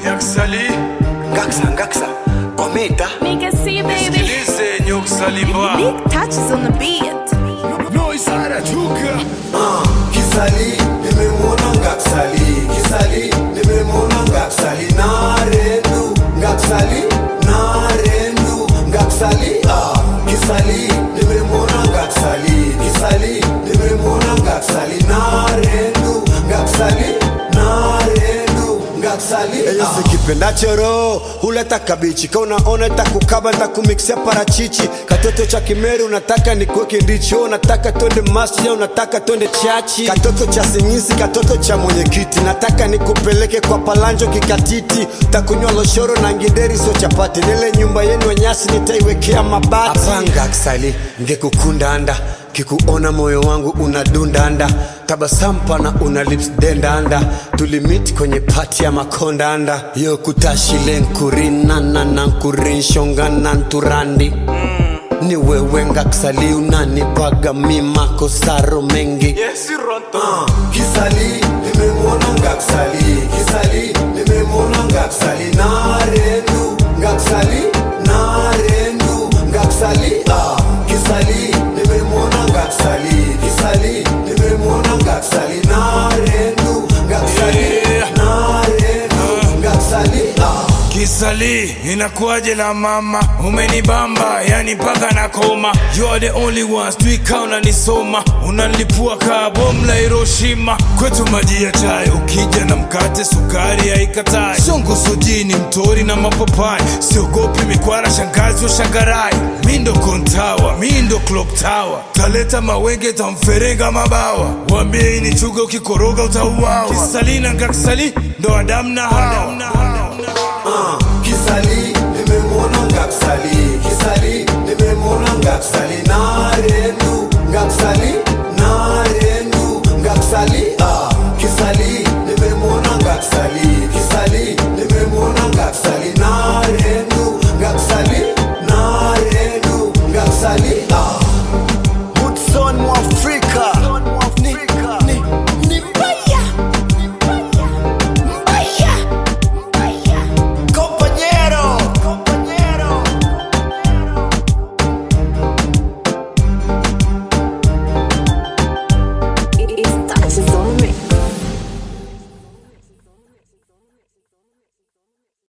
Yaksali, Ngaksa, ngaksa, kometa. Nigga, see, baby. sikilize Nyuksalimba. Big touches on the beat. Noise harajuka. Kisali, nimemwona Ngaksali. Kisali, nimemwona Ngaksali. Narendu, Ngaksali, narendu, Ngaksali. Ah, Kisali, nimemwona Ngaksali. Kisali, nimemwona Ngaksali. Narendu, Ngaksali, narendu, Ngaksali. Eyo sikipendacho roho huleta kabichi, ka unaona itakukaba ntakumikisia parachichi. Katoto cha Kimeru unataka nikuweke ndichi, wewe unataka twende masjid, unataka twende chachi. Katoto cha Singisi, katoto cha mwenyekiti, nataka nikupeleke kwa Palanjo kikatiti. Takunywa loshoro na ngideri, sio chapati. Nile nyumba yenu ya nyasi nitaiwekea mabati. Apanga aksali ngekukunda anda kikuona moyo wangu unadundanda tabasamu pana una lips dendanda tulimit kwenye pati ya makondanda yo kutashile nkurinana na nkurinshongana nturandi ni wewe ngaksali unanipaga mimakosaro mengi Yes, Ronto. Ah, Kisali, nimemwona Ngaksali. Kisali, nimemwona Ngaksali. Narendu, Ngaksali, narendu, Ngaksali. Ah, Kisali, nimemwona Ngaksali. Kisali, nimemwona Ngaksali. Narendu, Ngaksali, Yeah. narendu, Ngaksali. Ah. Kisali, inakuwaje la mama, umenibamba yani mpaka na koma. You are the only ones, tuika unanisoma, unanilipua kaa bomu la Hiroshima. Kwetu maji ya chai, ukija na mkate, sukari haikatai. Songo sojini, mtori na mapapai, siogopi mikwara, shangazi wa shangarai. Mi ndo kontawa, mi ndo clock tower, taleta mawenge, tamferenga mabawa. Wambie hii ni chuga, ukikoroga utauawa. Kisali na Ngaksali ndo Adamu na Hawa. Ah, Kisali, nimemwona Ngaksali. Kisali, nimemwona Ngaksali. Narendu, Ngaksali, narendu, Ngaksali. Ah, Kisali,